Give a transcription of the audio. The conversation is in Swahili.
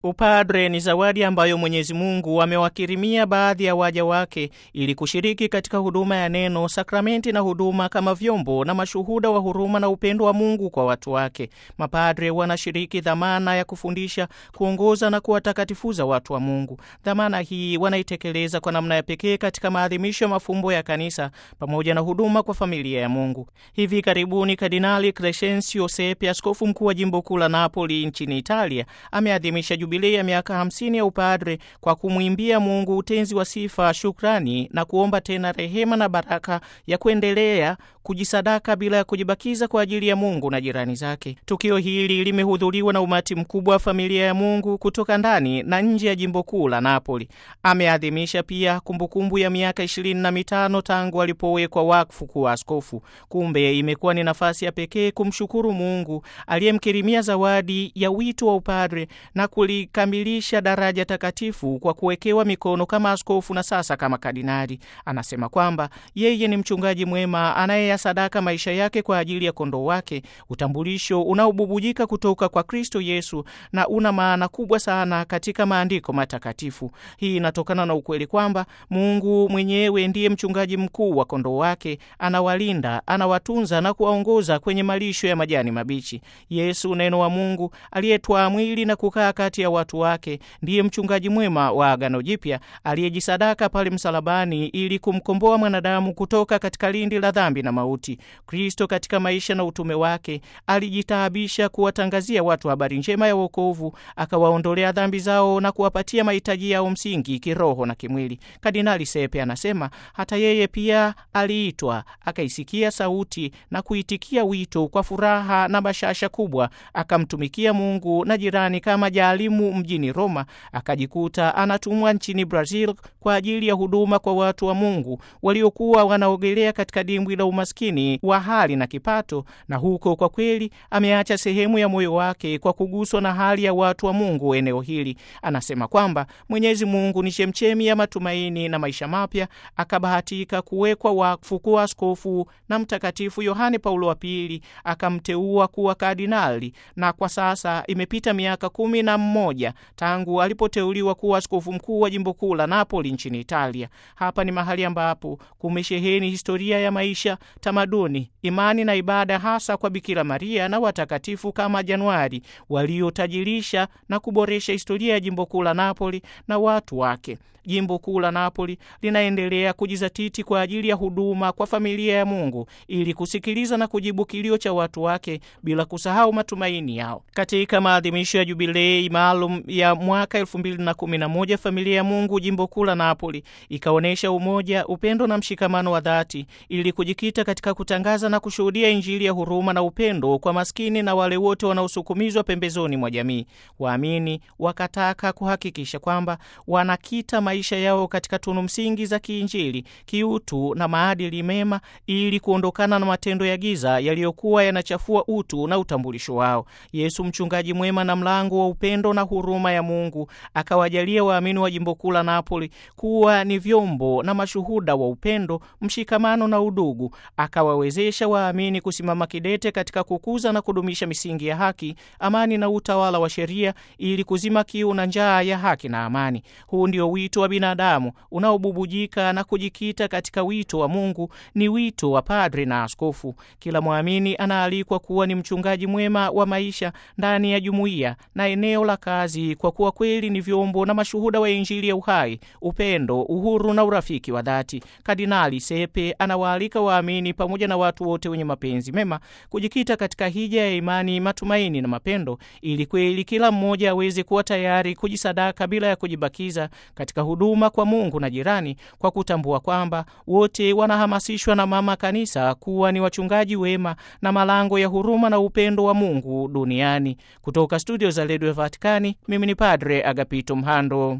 Upadre ni zawadi ambayo Mwenyezi Mungu amewakirimia baadhi ya waja wake ili kushiriki katika huduma ya neno, sakramenti na huduma kama vyombo na mashuhuda wa huruma na upendo wa Mungu kwa watu wake. Mapadre wanashiriki dhamana ya kufundisha, kuongoza na kuwatakatifuza watu wa Mungu. Dhamana hii wanaitekeleza kwa namna ya pekee katika maadhimisho ya mafumbo ya Kanisa pamoja na huduma kwa familia ya Mungu. Hivi karibuni Kardinali Crescenzio Sepe, askofu mkuu wa jimbo kuu la Napoli nchini Italia, ameadhimisha jubilei ya miaka 50 ya upadre kwa kumwimbia Mungu utenzi wa sifa, shukrani na kuomba tena rehema na baraka ya kuendelea kujisadaka bila ya kujibakiza kwa ajili ya Mungu na jirani zake. Tukio hili limehudhuriwa na umati mkubwa wa familia ya Mungu kutoka ndani na nje ya jimbo kuu la Napoli. Ameadhimisha pia kumbukumbu ya miaka ishirini na mitano tangu alipowekwa wakfu kuwa askofu. Kumbe imekuwa ni nafasi ya pekee kumshukuru Mungu aliyemkirimia zawadi ya wito wa upadre na kulikamilisha daraja takatifu kwa kuwekewa mikono kama askofu na sasa kama kardinali. Anasema kwamba yeye ni mchungaji mwema anayeyasadaka maisha yake kwa ajili ya kondoo wake, utambulisho unaobubujika kutoka kwa Kristo Yesu na una maana kubwa sana katika maandiko matakatifu. Hii inatokana na ukweli kwamba Mungu mwenyewe ndiye mchungaji mkuu wa kondoo wake, anawalinda, anawatunza na kuwaongoza kwenye malisho ya majani mabichi. Yesu, neno wa Mungu aliyetwaa mwili na kukaa kati ya watu wake, ndiye mchungaji mwema wa Agano Jipya aliyejisadaka pale msalabani ili kumkomboa mwanadamu kutoka katika lindi la dhambi na mauti. Kristo katika maisha na utume wake alijitaabisha kuwatangazia watu habari njema ya wokovu, akawaondolea dhambi zao na kuwapatia mahitaji yao msingi kiroho na kimwili. Kardinali Sepe anasema hata yeye pia aliitwa, akaisikia sauti na kuitikia wito kwa furaha na bashasha kubwa, akamtumikia Mungu na jirani kama jaalimu mjini Roma, akajikuta anatumwa nchini Brazil kwa ajili ya huduma kwa watu wa Mungu waliokuwa wanaogelea katika dimbwi la umaskini wa hali na kipato, na huko kwa kweli ameacha sehemu ya moyo wake kwa kuguswa na hali ya watu wa Mungu eneo hili. Anasema kwamba Mwenyezi Mungu ni chemchemi ya matumaini na maisha mapya, akabahatika kuwekwa wakfu kuwa askofu na Mtakatifu Yohane Paulo wa Pili akamteua kuwa kardinali, na kwa sasa imepita miaka kumi na mmoja tangu alipoteuliwa kuwa askofu mkuu wa jimbo kuu la Napoli nchini Italia. Hapa ni mahali ambapo kumesheheni historia ya maisha, tamaduni, imani na ibada, hasa kwa Bikira Maria na watakatifu kama Januari waliotajirisha na kuboresha historia ya jimbo kuu la Napoli na watu wake. Jimbo kuu la Napoli linaendelea kujizatiti kwa ajili ya huduma kwa familia ya Mungu ili kusikiliza na kujibu kilio cha watu wake bila kusahau matumaini yao. Katika maadhimisho ya jubilei maalum ya mwaka 2011 familia ya Mungu jimbo kuu la Napoli ikaonyesha umoja, upendo na mshikamano wa dhati ili kujikita katika kutangaza na kushuhudia Injili ya huruma na upendo kwa maskini na wale wote wanaosukumizwa pembezoni mwa jamii. Waamini wakataka kuhakikisha kwamba wanakita maisha yao katika tunu msingi za kiinjili, kiutu na maadili mema ili kuondokana na matendo ya giza yaliyokuwa yanachafua utu na utambulisho wao. Yesu mchungaji mwema na mlango wa upendo na huruma ya Mungu akawajalia waamini wa jimbo kuu la Napoli kuwa ni vyombo na mashuhuda wa upendo, mshikamano na udugu. Akawawezesha waamini kusimama kidete katika kukuza na kudumisha misingi ya haki, amani na utawala wa sheria ili kuzima kiu na njaa ya haki na amani. Huu ndio wito wa binadamu unaobubujika na kujikita katika wito wa Mungu, ni wito wa padre na askofu. Kila mwamini anaalikwa kuwa ni mchungaji mwema wa maisha ndani ya jumuiya na eneo la kazi, kwa kuwa kweli ni vyombo na mashuhuda wa Injili ya uhai, upendo, uhuru na urafiki wa dhati. Kardinali Sepe anawaalika waamini pamoja na watu wote wenye mapenzi mema kujikita katika hija ya imani, matumaini na mapendo, ili kweli kila mmoja aweze kuwa tayari kujisadaka bila ya kujibakiza katika huduma kwa Mungu na jirani, kwa kutambua kwamba wote wanahamasishwa na Mama Kanisa kuwa ni wachungaji wema na malango ya huruma na upendo wa Mungu duniani. Kutoka studio za redio ya Vatikani, mimi ni Padre Agapito Mhando.